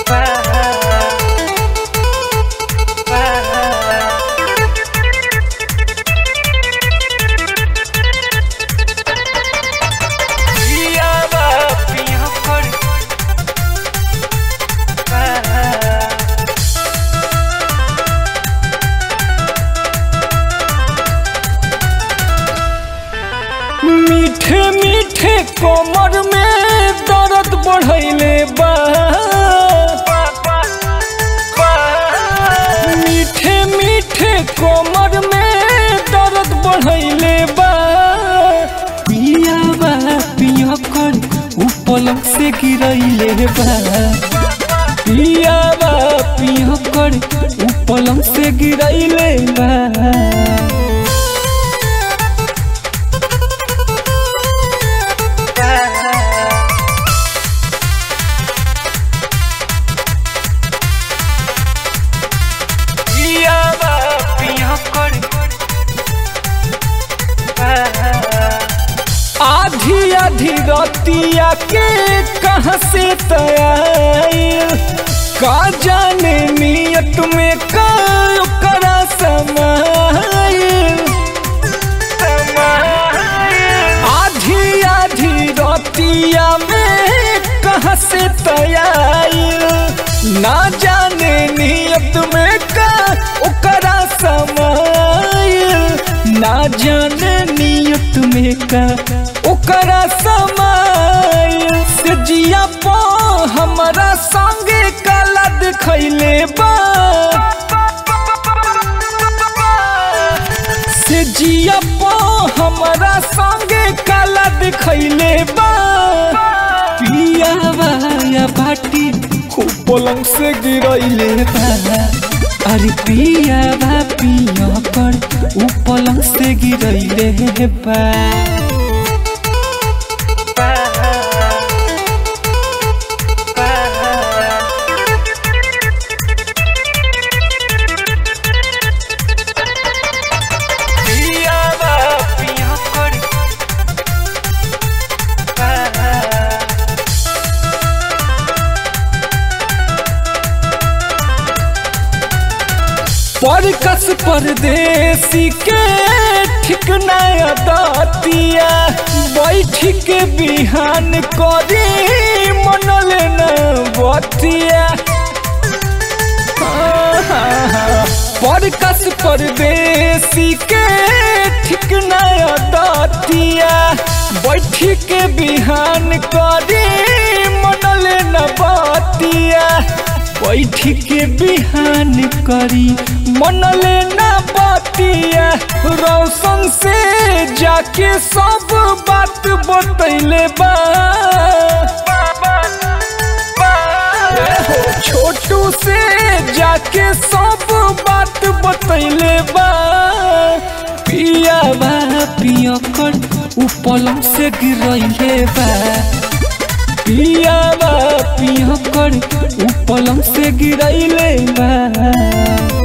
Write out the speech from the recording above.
मीठे मीठे कोमर में दर्द बढ़ैले बा मीठे मीठे कोमर में दर्द बढ़ैले बा पिया बा पिया कर उ पलंग से गिरैले बा पिया बा पिया कर उ पलंग से गिरैले बा आधी आधी रतिया के कहाँ से तयार का जाने नियत में का करा समाइल आधी आधी रतिया में कहाँ से तयार ना जाने नियत में का ओकरा समाइल ना जाने नियत में का ओकरा समाइल से जिया पो हमारा संगे काला दिखैले बा से जिया पो हमारा संगे काला दिखैले बा पिया या बाटी खूब पलंग से गिरैले बा अरे पिया बा पिया कर उ पलंग से गिरैले बा परकस परदेसी के ठीक नया दातिया बैठ के बिहान करी मनल न बतिया परकस परदेसी के ठीक नया दातिया बैठ के बिहान करी मनल न बतिया बैठ के बिहान करी मनले ना बतिया रौशन से जाके सब बात बतैले बा छोटू से जाके सब बात बतैले बा पिया बा पिया कर उ पलंग से गिरैले बा पिया बा पिया कर उ पलंग से गिरैले बा